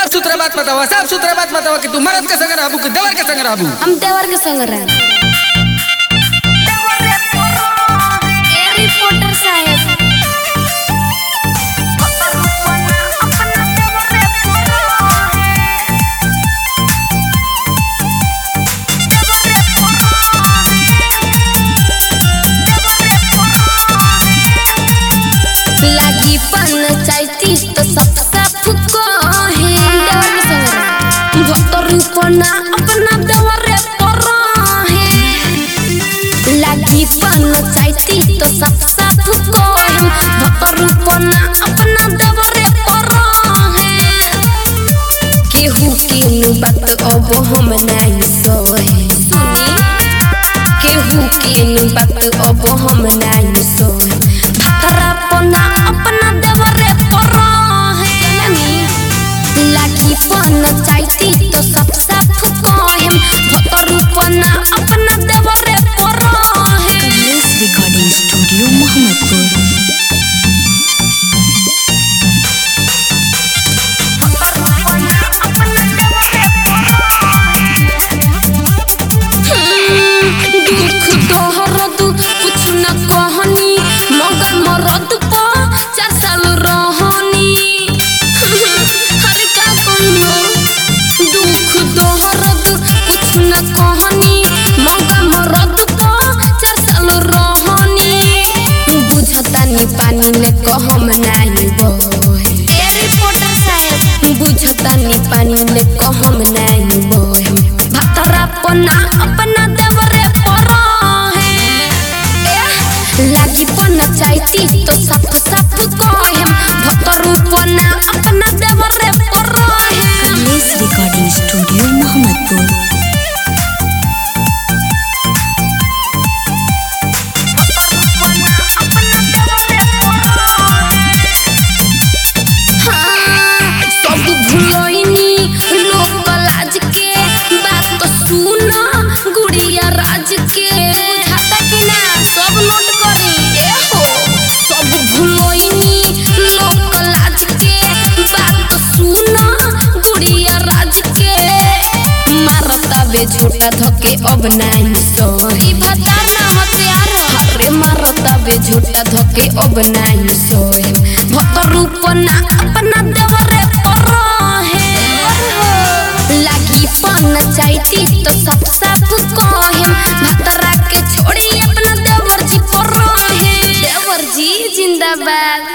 साफ सुथरा बात बतावा साफ सुथरा बात बतावा कि तू मर्द के संग रहबू कि देवर के संग रहबू हम देवर के संग रहे ए रिपोर्टर साहब लागी पंचायती तो सब साफ कहे देवर के संग रहे भक्तर रूपना अपना देवर रे परहे लागी पंचायती तो सब साफ कहे भक्तर रूपना अपना देवर रे परहे केहू केनु बात अब हम नहीं सोहे सुनी केहू केनु बात अब हम नहीं सोहे भतरा पना अपना देवरे परहे लागी पन चाहती तो सब साफ कहेम भतर पना अपना देवरे परहे कमलेश रिकॉर्डिंग स्टूडियो मोहम्मदपुर दुख दोहरद कुछ न कहनी मगर मरद पा चार साल रहनी हर का कहलो दुख दोहरद कुछ न कहनी मगर मरद पा चार साल रहनी बुझतानी पानी ने कहम नाही बोहे ए रिपोर्टर साहब बुझतानी पानी ने कहम नाही बोहे भतरा पना अपना देवरे परहे लागी पना चाहती तो साफ साफ कहेम भतरू पना अपना देवरे परहे कमलेश रिकॉर्डिंग स्टूडियो मोहम्मदपुर सब भूलोइनी लोक लाज के बात सुन गुड़िया राज के बुझाता कि ना सब नोट करी ए हो सब भूलोइनी लोक लाज के बात सुन गुड़िया राज के मारता बे झोटा धके अब नहीं सोही भतार ना हथियार अरे मारता बे झोटा धके अब नहीं सोहे भतर रूपना